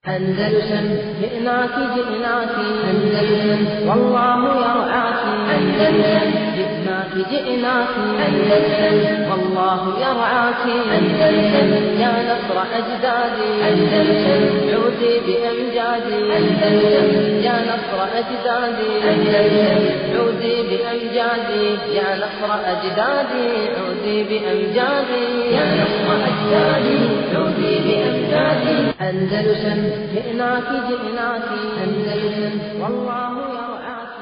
أندلسن جئناك جئناك أندلسن والله يرعاك أندلسن جئناك جئناك أندلسن والله يرعاك أندلسن يا نصر أجدادي أندلسن عودي بأمجادي أندلسن يا نصر أجدادي أندلسن عودي بأمجادي يا نصر أجدادي عودي بأمجادي يا نصر أجدادي عودي بأمجادي أندلسن جئناك جئناك أندلسن والله يرعاك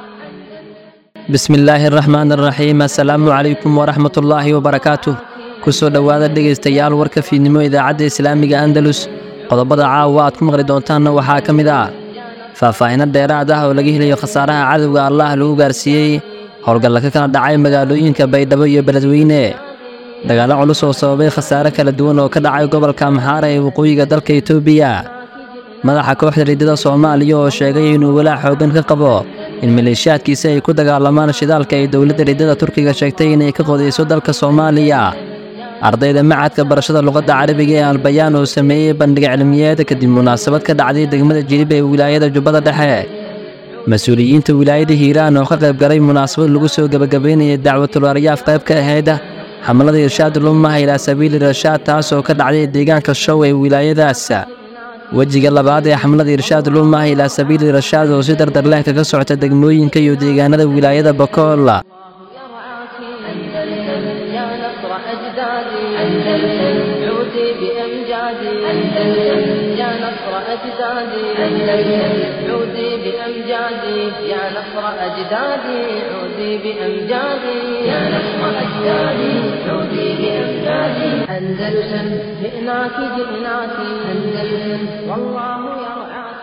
bismi illaahi araxmaan araxiim assalaamu calaykum waraxmatullaahi wabarakaatuh ku soo dhowaada dhegaystayaal warka fiidnimo idaacadda islaamiga andalus qodobada caawa aad ku maqli doontaanna waxaa ka mid ah faahfaahino dheeraad ah oo laga helayo khasaaraha cadowga allah lagu gaarsiiyey howlgalla ka kala dhacay magaalooyinka baydhabo iyo beledweyne dagaallo culus oo sababay khasaare kala duwan oo ka dhacay gobolka amxaara ee waqooyiga dalka etoobiya madaxa kooxda riddada soomaaliya oo sheegay inuu walaac xooggan ka qabo in maleeshiyaadkiisi ay ku dagaalamaan shidaalka ay dowladda riddada turkiga sheegtay inay ka qodayso dalka soomaaliya ardayda macadka barashada luqadda carabiga ee albayaan oo sameeyey bandhig cilmiyeed kadib munaasabad ka dhacday degmada jilib ee wilaayada jubbada dhexe mas-uuliyiinta wilaayada hiiraan oo ka qayb galay munaasabad lagu soo gebagabaynayay dacwatul aryaaf qayb ka ahayd xamalada irshaad lumah ilaa sabiili rashaad taas oo ka dhacday deegaanka show ee wilaayadaas wejiga labaad ee xamlada irshaad lumah ilaa sabiili rashaad oo si dardar leh kaga socota degmooyinka iyo deegaanada wilaayada bakool يرعاك أندلسن يا نصر أجدادي أندلسن عودي بأمجادي أندلسن يا نصر أجدادي أندلسن عودي بأمجادي يا نصر أجدادي عودي بأمجادي يا نصر أجدادي عودي بأمجادي أندلسن جئناك جئناك أندلسن والله يرعاك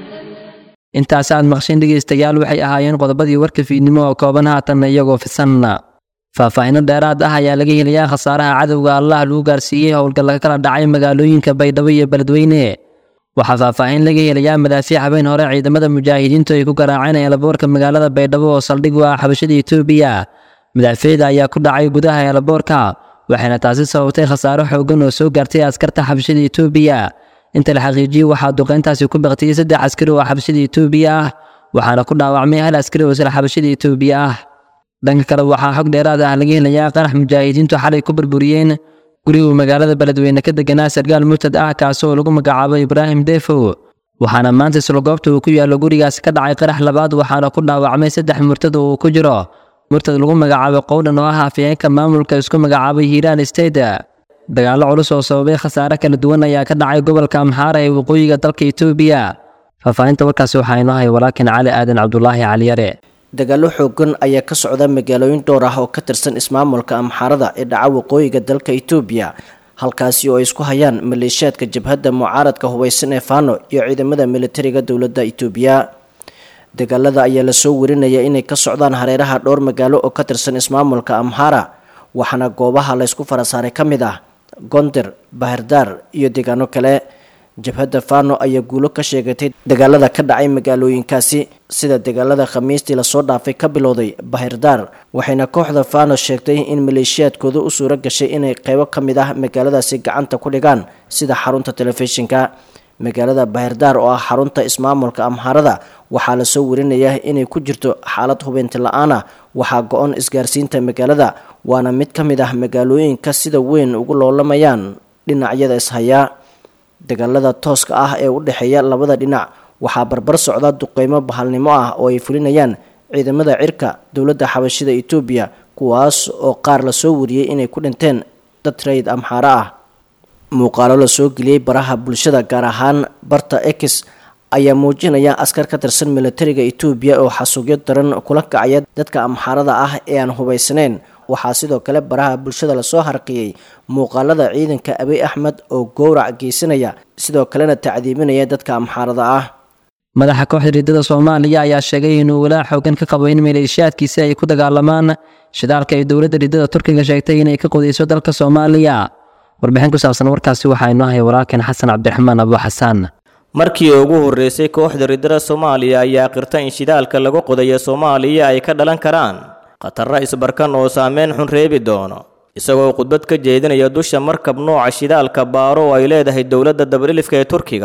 intaas aad maqsheen dhegaystayaal waxay ahaayeen qodobadii warka fiidnimo oo kooban haatanna iyagoo fisanna faahfaahino dheeraad ah ayaa laga helayaa khasaaraha cadowga allah lagu gaarsiiyey howlgalla ka kala dhacay magaalooyinka baydhabo iyo beledweyne waxaa faahfaahin laga helayaa madaafiic habeen hore ciidamada mujaahidiintu ay ku garaaceen eelaboorka magaalada baydhabo oo saldhig u ah xabashada etoobiya madaafiicda ayaa ku dhacay gudaha eelaboorka waxayna taasi sababtay khasaaro xooggan oo soo gaartay askarta xabashada etoobiya inta la xaqiijiyey waxaa duqeyntaasi ku baqtiyey saddex askari oo xabashada etoobiya ah waxaana ku dhaawacmay hal askari oo isla xabashada etoobiya ah dhanka kale waxaa xog dheeraad ah laga helayaa qarax mujaahidiintu xalay ku burburiyeen guriguu magaalada beledweyne ka deganaa sargaal murtad ah kaasi oo lagu magacaabo ibraahim defow waxaana maanta isla goobta uu ku yaallo gurigaasi ka dhacay qarax labaad waxaana ku dhaawacmay saddex murtad oo uu ku jiro murtad lagu magacaabo qowdhan oo ah afyeenka maamulka isku magacaabay hiiraan state dagaallo culus oo sababay khasaare kala duwan ayaa ka dhacay gobolka amxaara ee waqooyiga dalka etoobiya faahfaahinta warkaasi waxaa inoo hay walaakin cali aadan cabdulaahi caliyare dagaallo xoogan ayaa ka socda magaalooyin dhowr ah oo ka tirsan ismaamulka amxaarada ee dhaca waqooyiga dalka etoobiya halkaasi oo ay isku hayaan maleeshiyaadka jabhadda mucaaradka hubaysan ee faano iyo ciidamada militariga dowladda etoobiya dagaalada ayaa lasoo warinaya inay ka socdaan hareeraha dhowr magaalo oo ka tirsan ismaamulka amxaara waxaana goobaha laysku farasaaray ka mid ah gonder bahardaar iyo deegaano kale jabhadda fano ayaa guulo ka sheegatay dagaalada ka dhacay magaalooyinkaasi sida dagaalada khamiistii lasoo dhaafay ka bilowday bahardaar waxayna kooxda fano sheegtay in maleeshiyaadkooda u suuro gashay inay qeybo ka mid ah magaaladaasi gacanta ku dhigaan sida xarunta telefishinka magaalada bahardaar oo ah xarunta ismaamulka amhaarada waxaa lasoo warinayaa inay ku jirto xaalad hubeynti la-aan ah waxaa go-on isgaarsiinta magaalada waana mid ka mid ah magaalooyinka sida weyn ugu loolamayaan dhinacyada ishayaa dagaalada tooska ah ee u dhexeeya labada dhinac waxaa barbar socda duqeymo bahalnimo ah oo ay fulinayaan ciidamada cirka dowladda xabashida etoobiya kuwaas oo qaar lasoo wariyey inay ku dhinteen dad rayid amxaaro ah muuqaalo lasoo geliyey baraha bulshada gaar ahaan barta ex ayaa muujinaya askar ka tirsan militariga etoobiya oo xasuugyo daran kula kacaya dadka amxaarada ah ee aan hubaysnayn waxaa sidoo kale baraha bulshada lasoo harqiyey muuqaalada ciidanka abiy axmed oo gowrac geysanaya sidoo kalena tacdiibinaya dadka amxaarada ah madaxa kooxda riddada soomaaliya ayaa sheegay inuu walaac xoogan ka qabo in maleeshiyaadkiisi ay ku dagaalamaan shidaalka ay dowladda riddada turkiga sheegtay inay ka qodayso dalka soomaaliya warbixin ku saabsan warkaasi waxaa inoo haya walaalkan xasan cabdiraxmaan abu xasaan markii ugu horreysay kooxda riddada soomaaliya ayaa qirta in shidaalka lagu qodayo soomaaliya ay ka dhalan karaan khatarra isbarkan oo saameyn xun reebi doono isagoo khudbad ka jeedinaya dusha markab nooca shidaalka baaro oo ay leedahay dowladda dabadhilifka ee turkiga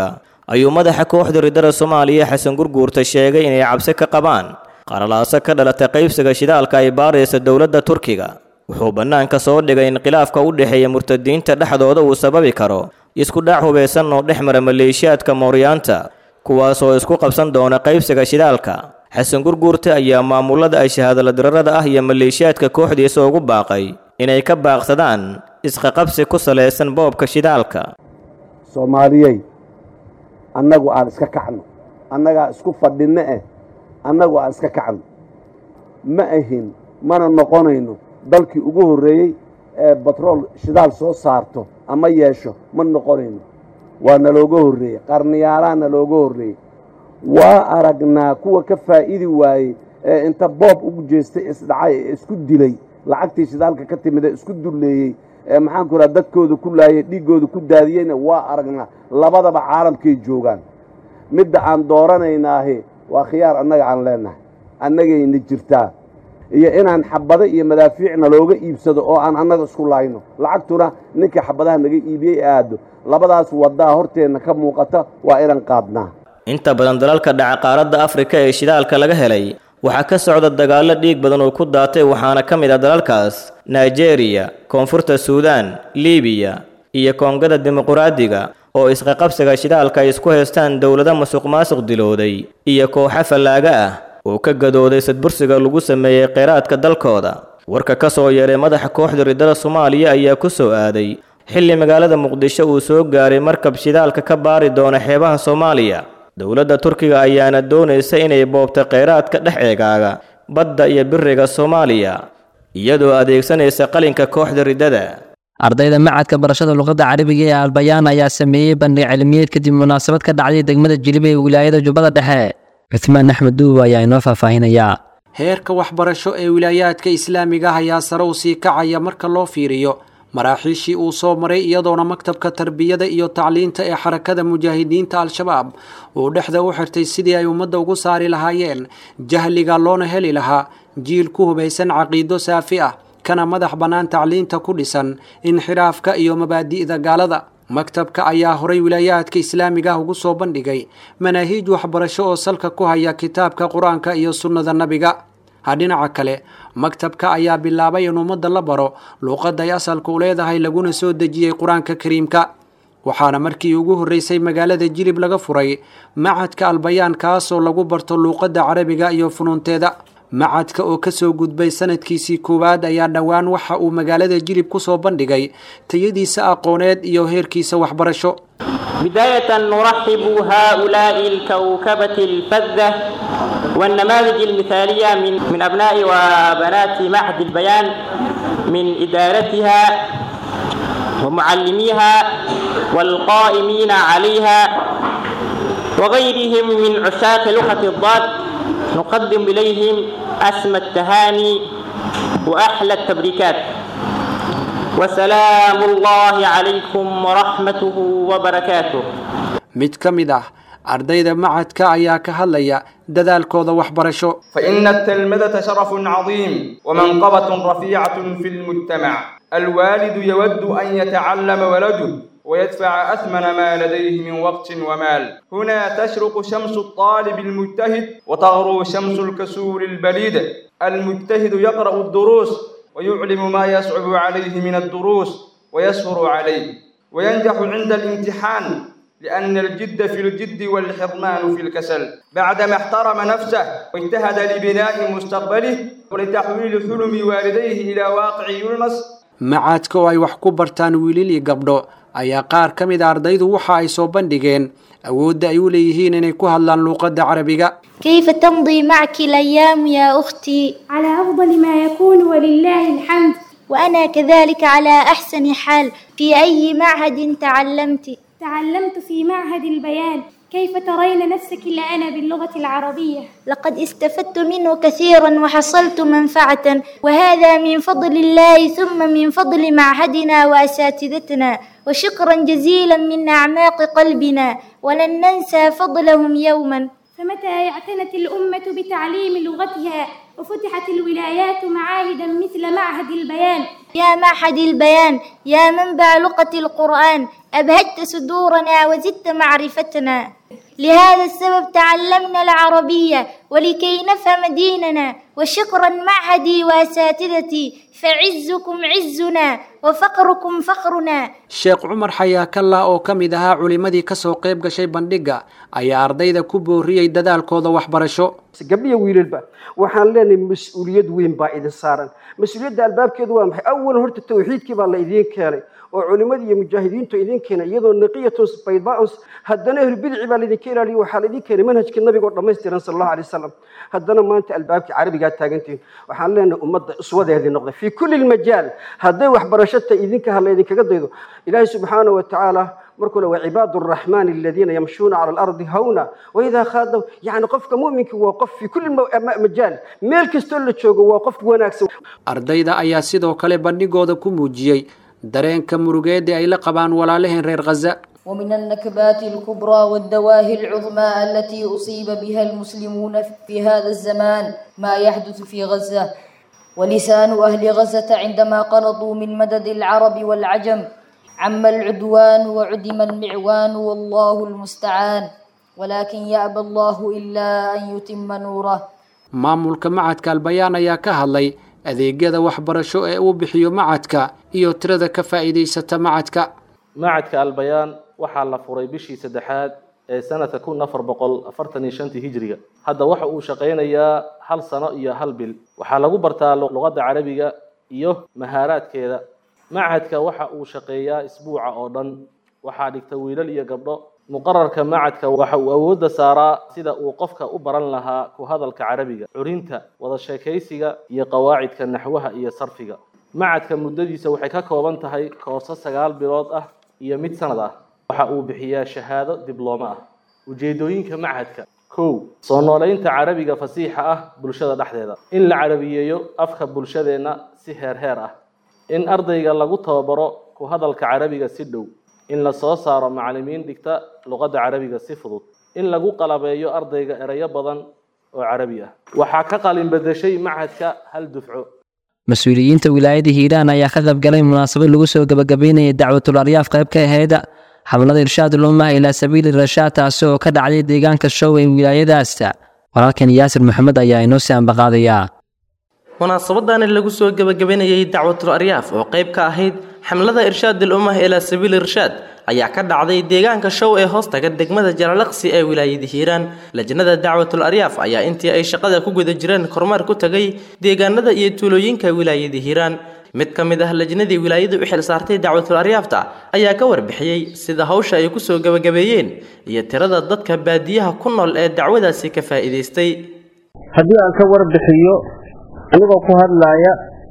ayuu madaxa kooxda riddada soomaaliya xasan gurguurta sheegay inay cabsi ka qabaan qalalaaso ka dhalata qaybsiga shidaalka ay baaraysa dowladda turkiga wuxuu bannaanka soo dhigay in khilaafka u dhexeeya murtadiinta dhexdooda uu sababi karo isku dhac hubaysan oo dhex mara maleeshiyaadka mooryaanta kuwaasoo isku qabsan doona qaybsiga shidaalka xasan gurguurta ayaa maamulada ay shahaadaladirarada ah iyo maleeshiyaadka kooxdiisa ugu baaqay inay ka baaqsadaan isqaqabsi ku salaysan boobka shidaalka soomaaliyey annagu aan iska kacno annagaa isku fadhinno eh annagu aan iska kacno ma ahin mana noqonayno dalkii ugu horreeyey ee batrool shidaal soo saarto ama yeesho ma noqonayno waa nalooga horreeyey qarniyaalaa nalooga horreeyey waa aragnaa kuwa ka faa'idi waayey ee inta boob ugu jeestay isdhacay ee isku dilay lacagtii shidaalka ka timid ee isku dulleeyey ee maxaanku idhaha dadkooda ku laayay dhiiggooda ku daadiyeyna waa aragnaa labadaba caalamkay joogaan midda aan dooranaynaahi waa khiyaar annaga aan leennahay annagayna jirtaa iyo inaan xabado iyo madaafiicna looga iibsado oo aan annaga isku laayno lacagtuna ninkii xabadaha naga iibiyey aado labadaas waddaa horteenna ka muuqata waa inaan qaadnaa inta badan dalalka dhaca qaaradda afrika ee shidaalka laga helay waxaa ka socda dagaallo dhiig badan oo ku daatay waxaana ka mid ah dalalkaas nigeriya koonfurta suudaan libiya iyo koongada dimuquraadiga oo isqaqabsiga shidaalka ay isku haystaan dowlado masuq-maasuq dilooday iyo kooxo fallaaga ah oo ka gadooday sadbursiga lagu sameeyey kheyraadka dalkooda warka ka soo yeeray madaxa kooxda riddada soomaaliya ayaa ku soo aaday xilli magaalada muqdisho uu soo gaaray markab shidaalka ka baari doona xeebaha soomaaliya dowladda turkiga ayaana doonaysa inay boobto kheyraadka dhex eegaaga badda iyo biriga soomaaliya iyadoo adeegsanaysa qalinka kooxda riddada ardayda macadka barashada luqadda carabiga ee albayaan ayaa sameeyey bandhig cilmiyeed kadib munaasabad ka dhacday degmada jiliba ee wilaayada jubbada dhexe cuthmaan axmed duuba ayaa inoo faahfaahinayaa heerka waxbarasho ee wilaayaadka islaamiga ah ayaa sare u sii kacaya marka loo fiiriyo maraaxiishii uu soo maray iyadoona maktabka tarbiyada iyo tacliinta ee xarakada mujaahidiinta al-shabaab uu dhexda u xirtay sidii ay ummadda ugu saari lahaayeen jahliga loona heli lahaa jiil ku hubaysan caqiido saafi ah kana madax bannaan tacliinta ku dhisan inxiraafka iyo mabaadi'da gaalada maktabka ayaa horay wilaayaadka islaamiga ah ugu soo bandhigay manaahiij waxbarasho oo salka ku haya kitaabka qur-aanka iyo sunnada nabiga dhinaca kale maktabka ayaa bilaabay in ummadda la baro luuqadday asalka u leedahay laguna soo dejiyey qur-aanka kariimka waxaana markii ugu horreysay magaalada jilib laga furay macadka albayaan kaasoo lagu barto luuqadda carabiga iyo funuunteeda macadka oo kasoo gudbay sanadkiisii koowaad ayaa dhowaan waxa uu magaalada jilib kusoo bandhigay tayadiisa aqooneed iyo heerkiisa waxbarasho بداية نرحب هؤلاء الكوكبة الفذة والنماذج المثالية من من أبناء وبنات معهد البيان من إدارتها ومعلميها والقائمين عليها وغيرهم من عشاق لغة الضاد نقدم إليهم أسمى التهاني وأحلى التبريكات وسلام الله عليكم ورحمته وبركاته mid ka mid ah ardayda macadka ayaa ka hadlaya dadaalkooda waxbarasho فإن التلمذة شرف عظيم ومنقبة رفيعة في المجتمع الوالد يود أن يتعلم ولده ويدفع أثمن ما لديه من وقت ومال هنا تشرق شمس الطالب المجتهد وتغرو شمس الكسول البليد المجتهد يقرأ الدروس ويعلم ما يصعب عليه من الدروس ويسهر عليه وينجح عند الامتحان لأن الجد في الجد والحرمان في الكسل بعدما احترم نفسه واجتهد لبناء مستقبله ولتحويل حلم والديه إلى واقع يلمس macadka oo ay wax ku bartaan wiilil iyo gabdho ayaa qaar ka mid a ardaydu waxa ay soo bandhigeen awoodda ay u leeyihiin inay ku hadlaan luuqadda carabiga كيف تمضي معك الأيام يا أختي؟ على أفضل ما يكون ولله الحمد وأنا كذلك على أحسن حال في أي معهد تعلمت؟ تعلمت في معهد البيان كيف ترين نفسك الآن باللغة العربية؟ لقد استفدت منه كثيرا وحصلت منفعة وهذا من فضل الله ثم من فضل معهدنا وأساتذتنا وشكرا جزيلا من أعماق قلبنا ولن ننسى فضلهم يوما فمتى اعتنت الأمة بتعليم لغتها وفتحت الولايات معاهدا مثل معهد البيان يا معهد البيان يا منبع لغة القرآن أبهجت صدورنا وزدت معرفتنا لهذا السبب تعلمنا العربية ولكي نفهم ديننا وشكرا معهدي وأساتذتي فعزكم عزنا وفقركم فقرنا sheekh cumar xayaakalla oo ka mid ahaa culimmadii ka soo qayb gashay bandhigga ayaa ardayda ku booriyey dadaalkooda waxbarasho gabdhiya wiilalba waxaan leenahay mas-uuliyad weyn baa idin saaran mas-uuliyadda albaabkeedu waa maxay awalan horta tawxiidkii baa la idiin keenay oo culimadii iyo mujaahidiintu idin keenay iyadoo naqiyatun baydaa'un haddana ahlulbidici baa laydinka ilaaliyo waxaa laydin keenay manhajka nabiga oo dhammaystiran sala allahu alay wasalam haddana maanta albaabkii carabigaa taagantihin waxaan leenahay ummadda uswadeedii noqday fii kulli lmajaal hadday waxbarasho tahay idinka ha laydinkaga daydo ilaahay subxaana wa tacaala markuu le وعباد الرحمن الذين يمشون على الأرض هونا وإذا خاضوا يعني قفك مؤمنك وقف في كل مجال ميل كستول تشوغو وقف وناكس ardayda ayaa sidoo kale bandhigooda ku muujiyey dareenka murugeed ee ay la qabaan walaalaheen reer khaza ومن النكبات الكبرى والدواهي العظمى التي أصيب بها المسلمون في هذا الزمان ما يحدث في غزة ولسان أهل غزة عندما قنطوا من مدد العرب والعجم عم العدوان وعدم المعوان والله المستعان ولكن يأبى الله إلا أن يتم نوره maamulka macadka albayaan ayaa ka hadlay adeegyada waxbarasho ee uu bixiyo macadka iyo tirada ka faa'iidaysata macadka macadka albayaan waxaa la furay bishii saddexaad ee sanadka kun afar boqol afartan iyo shantii hijriga hadda waxa uu shaqaynayaa hal sano iyo hal bil waxaa lagu bartaa luqadda carabiga iyo mahaaraadkeeda macadka waxa uu shaqeeyaa isbuuca oo dhan waxaa dhigta wiilal iyo gabdho muqararka macadka waxa uu awoodda saaraa sida uu qofka u baran lahaa ku hadalka carabiga curinta wada sheekaysiga iyo qawaacidka naxwaha iyo sarfiga macadka muddadiisa waxay ka kooban tahay koorso sagaal bilood ah iyo mid sanad ah waxa uu bixiyaa shahaado diblooma ah ujeedooyinka macadka kow soo nooleynta carabiga fasiixa ah bulshada dhexdeeda in la carabiyeeyo afka bulshadeenna si heer heer ah in ardayga lagu tababaro ku hadalka carabiga si dhow in la soo saaro macallimiin dhigta luqadda carabiga si fudud in lagu qalabeeyo ardayga erayo badan oo carabi ah waxaa ka qalin bedeshay macadka hal dufco mas-uuliyiinta wilaayada hiiraan ayaa ka qaybgalay munaasabad lagu soo gabagabeynayay dacwatul aryaaf qayb ka ahayd xamlada irshaadul ummah ilaa sabiili rashaad taasi oo ka dhacday deegaanka show ee wilaayadaas walaalkan yaasir maxamed ayaa inoo sii ambaqaadayaa munaasabadani lagu soo gabagabaynayay dacwatul aryaaf oo qayb ka ahayd xamlada irshaadul ummah ilaa sabiili irshaad ayaa ka dhacday deegaanka show ee hoostaga degmada jalalaqsi ee wilaayada hiiraan lajnada dacwatul aryaaf ayaa intii ay shaqada ku guda jireen kormeer ku tagay deegaanada iyo tuulooyinka wilaayada hiiraan mid ka mid ah lajnadii wilaayadu u xil saartay dacwatul aryaafta ayaa ka warbixiyey sida hawsha ay ku soo gabagabeeyeen iyo tirada dadka baadiyaha ku nool ee dacwadaasi ka faa'iidaystay haddii aan ka warbixiyo anigoo ku hadlaaya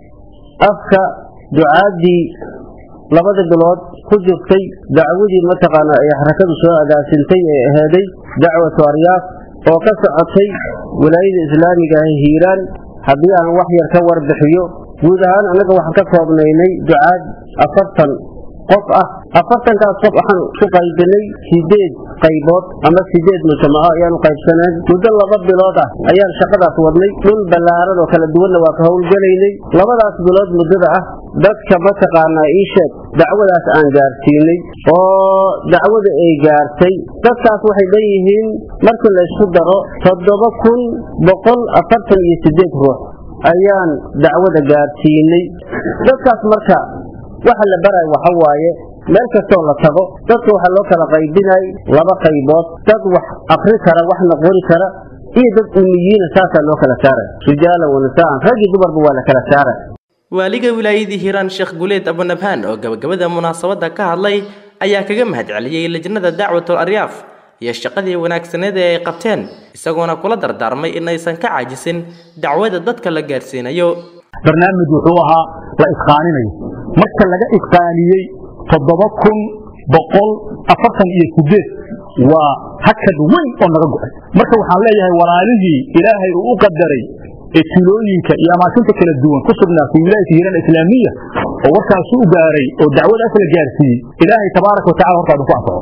afka ducaaddii labada bilood ku jirtay dacwadii mataqaana ay xarakadu soo agaasintay ee aheeday dacwatu aryaaf oo ka socotay wilaayada islaamiga ah hiiraan haddii aan wax yar ka warbixiyo guud ahaan annaga waxaan ka koobnaynay ducaad afartan qof ah afartankaas qof waxaan ku qaybinay sideed qaybood ama sideed mujtamaco ayaanu qaybsaneen muddo laba bilood ah ayaan shaqadaas wadnay dhul ballaaran oo kala duwanna waa ka howlgelaynay labadaas bilood muddada ah dadka mataqaanaa ii sheeg dacwadaas aan gaarsiinay oo dacwada ay gaartay dadkaas waxay leeyihiin markii la isku daro toddoba kun boqol afartan iyo sideed ruux ayaan dacwada gaarsiinay dadkaas marka waxa la baraya waxa waaye meel kastoo la tago dadka waxaa loo kala qaybinay laba qaybood dad wax akri kara waxna qori kara iyo dad umiyiina saasaa loo kala saaraya rijaala wanisaan rag iyo dumarba waa la kala saaraya waaliga wilaayadii hiiraan sheekh guleed abunabhaan oo gabagabada munaasabadda ka hadlay ayaa kaga mahadceliyey lajnada dacwatul aryaaf iyo shaqadii wanaagsaneed ee ay qabteen isagoona kula dardaarmay inaysan ka caajisin dacwada dadka la gaarsiinayo barnaamij wuxuu ahaa la isqaaninayo marka laga isqaaniyey toddoba kun boqol afartan iyo sideed waa hakad weyn oo naga go-ay marka waxaan leeyahay walaalihii ilaahay uu u qadaray ee tulooyinka iyo amaakinta kala duwan ku sugnaa fi wilaayati hiiraan islaamiya oo warkaasi u gaaray oo dacwadaas la gaarsiiyey ilaahay tabaaraka watacala hortaada ku anfaco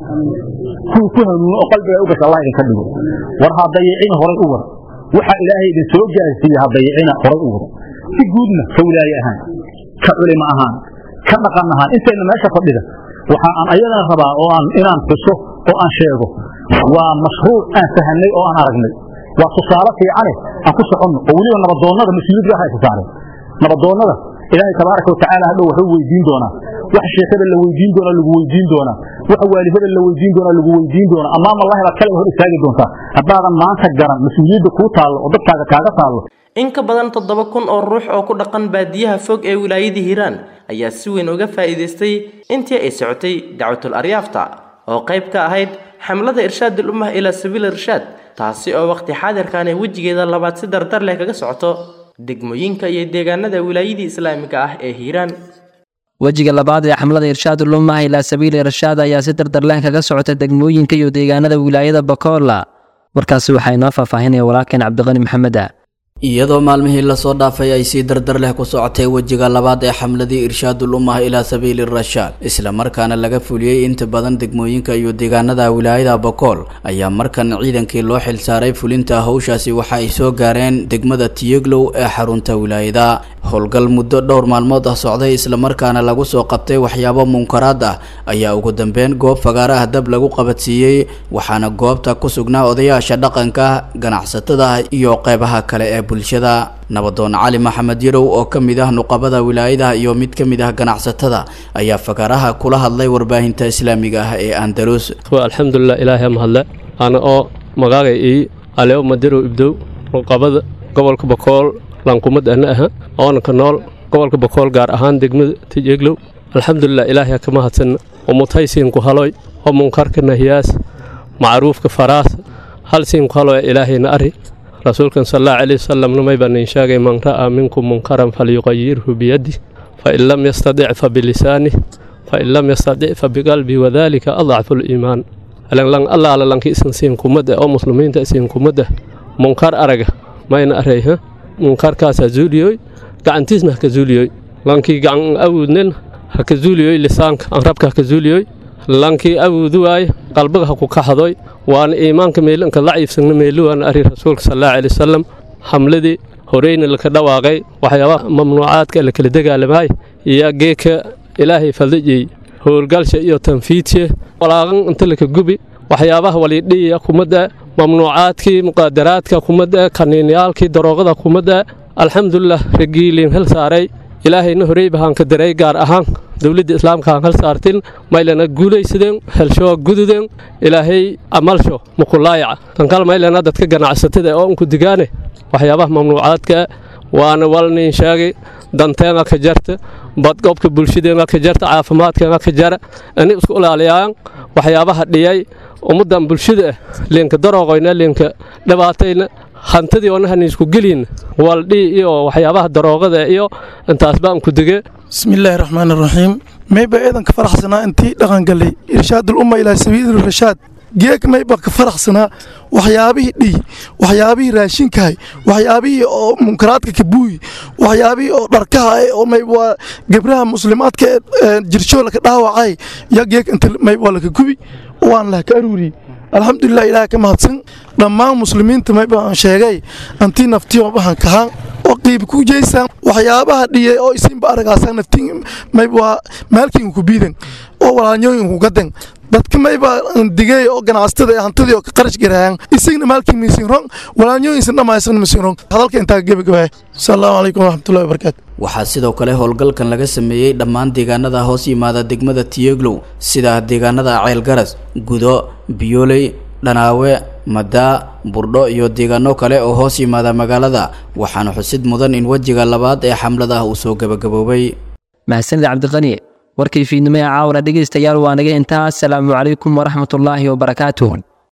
kuwa ku hanuuno oo qalbiga u gasha allah idinka dhigo war ha dayicina horay u wada waxa ilaahay idin soo gaarsiiye ha dayicina horay u wada si guudna ka wilaaye ahaan ka culimo ahaan ka dhaqan ahaan intayna meesha fadhida waxa aan ayadana rabaa oo aan inaan xuso oo aan sheego waa mashruuc aan fahanay oo aan aragnay waa tusaale fiicane aan ku soconno oo weliba nabadoonnada mas-uuliyad gaar haysa saareen nabadoonnada ilaahay tabaaraka watacaala hadhow wuxuu weydiin doonaa waxa sheekada la weydiin doonaa lagu weydiin doonaa waxa waalidada la weydiin doonaa lagu weydiin doonaa amaama allahi baad kale hor istaagi doontaa haddaadan maanta garan mas-uuliyadda kuu taallo oo dadkaaga kaaga taallo in ka badan toddoba kun oo ruux oo ku dhaqan baadiyaha fog ee wilaayada hiiraan ayaa si weyn uga faa'iidaystay intii ay socotay dacwatul aryaafta oo qayb ka ahayd xamlada irshaadul ummah ilaa sabiil irshaad taasi oo waqti xaadirkan ee wejigeeda labaad si dardar leh kaga socoto degmooyinka iyo deegaanada wilaayadii islaamiga ah ee hiiraan wejiga labaad ee xamlada irshaadul ummah ilaa sabiili irshaad ayaa si dardar leh kaga socota degmooyinka iyo deegaanada wilaayada bakola warkaasi waxaa inoo faahfaahinaya walaalkeen cabdiqani maxameda iyadoo maalmihii lasoo dhaafay ay si dardar leh ku socotay wejiga labaad ee xamladii irshaadul ummah ilaa sabiili rashaad islamarkaana laga fuliyey inta badan degmooyinka iyo deegaanada wilaayada bokool ayaa markan ciidankii loo xilsaaray fulinta howshaasi waxa ay soo gaareen degmada tiyeglow ee xarunta wilaayada howlgal muddo dhowr maalmood ah socday islamarkaana lagu soo qabtay waxyaabo munkaraad ah ayaa ugu dambeyn goob fagaara ah dab lagu qabadsiiyey waxaana goobta ku sugnaa odayaasha dhaqanka ganacsatada iyo qeybaha kale ee bulshada nabadoon cali maxamed yarow oo ka mid ah nuqabada wilaayada iyo mid ka mid ah ganacsatada ayaa fagaaraha kula hadlay warbaahinta islaamiga ah ee andalus alxamdulilah ilaahay mahadle ana oo magaaga ii aleo madirow ibdow nuqabada gobolka bakool lankumad ana aha oona ka nool gobolka bakool gaar ahaan degmada tijeglow alxamdulilah ilaahay ka mahadsan umutaysiinku haloy oo munkarka nahiyaas macruufka faraas hal siinku haloy ilaahayna ari rasuulkan sal allahu calayhi wasalam namay baan in sheegay man ra'aa minkum munkaran falyuqayirhu biyadi fain lam yastadic fa bilisaani fain lam yastadic fa biqalbi wadalika adacfu liimaan lan allaala lanki isan siinkumada oo muslimiinta siinkumada munkar araga mayna arayha munkarkaasa zuuliyoy gacantiisna haka zuuliyoy lankii gacan awuudnen haka zuuliyoy lisaanka anrabka haka zuuliyoy lankii awuudu waaye qalbiga haku kaxadoy waana iimaanka meelanka laciifsagna meeluwaana ari rasuulka sal allahu alay wasalam xamladii horeyna laka dhawaaqay waxyaabaha mamnuucaadka lakala dagaalamaay iyo geeka ilaahay faldajiyey howlgalsha iyo tanfiidshe walaaqan inta laka gubi waxyaabaha walidhiya kumada mamnuucaadkii muqaadaraadka kumada kaniinyaalkii daroogada kumada alxamdulilah ragiiliin hel saaray ilaahayna horey bahaanka daray gaar ahaan dowladda islaamka aan hal saartin maylana guulaysadeen helshoa gududeen ilaahay amalsho mukulaayaca tankal maylana dadka ganacsatada oo unku digaane waxyaabaha mamnuucaadka waana walnin sheegay danteenga ka jarta badqobka bulshadeenga ka jarta caafimaadkeenga ka jara ani isku ilaaliyaan waxyaabaha dhiyay ummaddan bulshada ah leenka darooqoyna leenka dhibaatayna hantidii oona haniisku gelin waldhii iyo waxyaabaha daroogada iyo intaas baan ku dige bismillaahi raxmaan raxiim mayba eedanka faraxsanaa intii dhaqangalay irshaadul umma ilaa sabiili rashaad geeg mayba ka faraxsanaa waxyaabihii dhiy waxyaabihii raashinkahay waxyaabihii oo munkaraadka kabuuyi waxyaabihii oo dharkaha oo mayba gebraha muslimaadka ee jirshoola ka dhaawacay ya geeg inta mayba laka gubi waan lah ka aruuriyey alxamdulilah ilaah ka mahadsan dhammaan muslimiinta mayba aan sheegay antii naftiyo bahan kahaan oo qiib ku jeysaan waxyaabaha dhiyay oo isinba aragaasaan naftiin mayba maalkiin ku biidan oo walaalnyooyin ku gadan dadka mayba digay oo ganacsatada ee hantidii oo ka qarash garaayaan isagna maalkii miisin ron walaalnyooyinsan dhammaysan miisin ron hadalka intaa gebagabaya asalaamu calaykum waraxmatullahi wabarakaatu waxaa sidoo kale howlgalkan laga sameeyey dhammaan deegaanada hoos yimaada degmada tiyeglow sida deegaanada ceelgaras gudo biyooley dhanaawe madaa burdho iyo deegaano kale oo hoos yimaada magaalada waxaana xusid mudan in wejiga labaad ee xamlada uu soo gebagaboobay mahadsanid cabdiqani warkii fiidnimo ee caawna dhegaystayaal waa naga intaa asalaamu calaykum waraxmatullaahi wabarakaatuh